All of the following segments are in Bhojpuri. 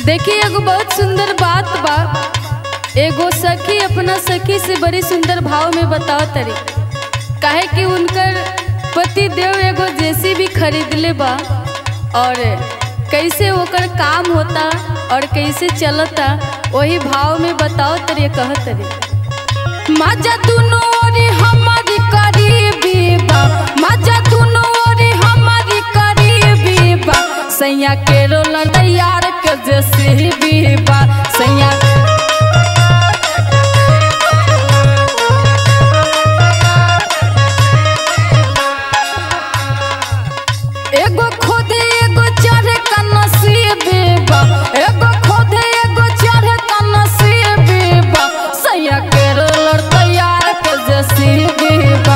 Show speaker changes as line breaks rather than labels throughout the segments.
देखिए एगो बहुत सुंदर बात बा एगो सखी अपना सखी से बड़ी सुंदर भाव में बताओ तरी काहे कि उनकर पति देव एगो जेसी भी खरीदले बा और कैसे ओकर काम होता और कैसे चलता वही भाव में बताओ तरी कह तरी माजा दुनो ओरी हमारी करीबी बा माजा दुनो ओरी हमारी करीबी बा सैया के रोल तैयार के जैसे भी बा सैया एगो खुद एगो चढ़े का नसीब बा एगो खुद एगो चढ़े का नसीब बा सैया के रोलर तैयार के जैसी बा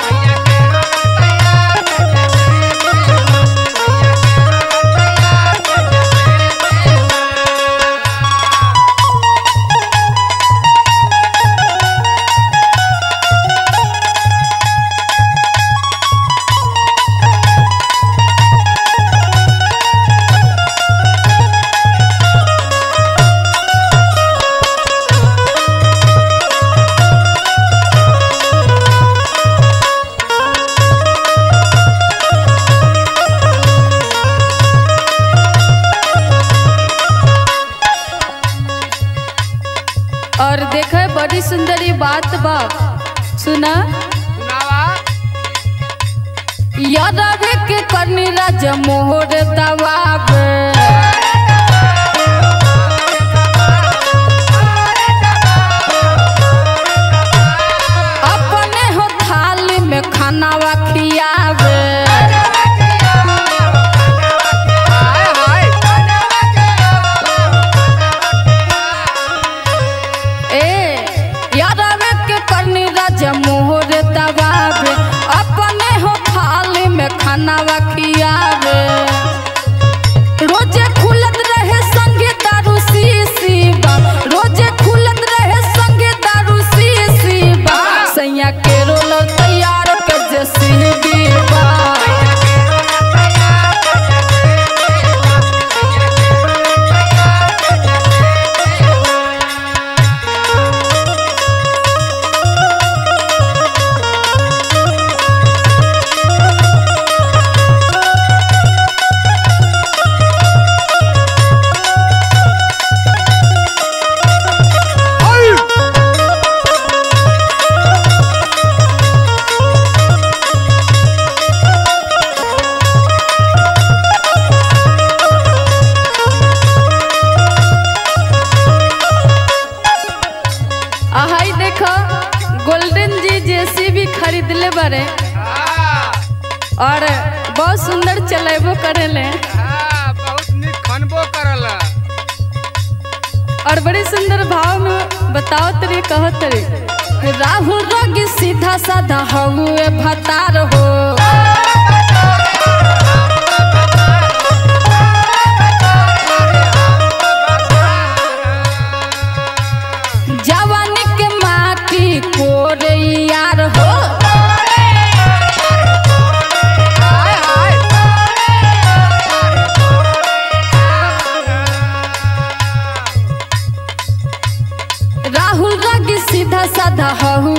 और देखे बड़ी सुंदर ये बात बा सुना
सुनावा
यादव के करनी राज मोहर दबाब अपने हो थाली में खानावा खियावे
हाय हाय
ए यादव के करनी राज मोहर दबाब अपने हो थाली में खानावा खियावे रोजे खुलत रहे संगे दारू सी बा रोजे खुलत रहे संगे दारू सी बा सैया के रोल तैयार के जैसी बा आहाई देखो गोल्डन जी जैसी भी खरीदले बारे
हाँ,
और बहुत सुंदर चलेबो करेले
हाँ, बहुत नीक खनबो करल
और बड़े सुंदर भाव में बताओ तरी कहो तरी राहु रग सीधा साधा हुए भतार हो जवानी के माटी कोरे यार हो
हाय हाय
राहुल रग सीधा साधा हुए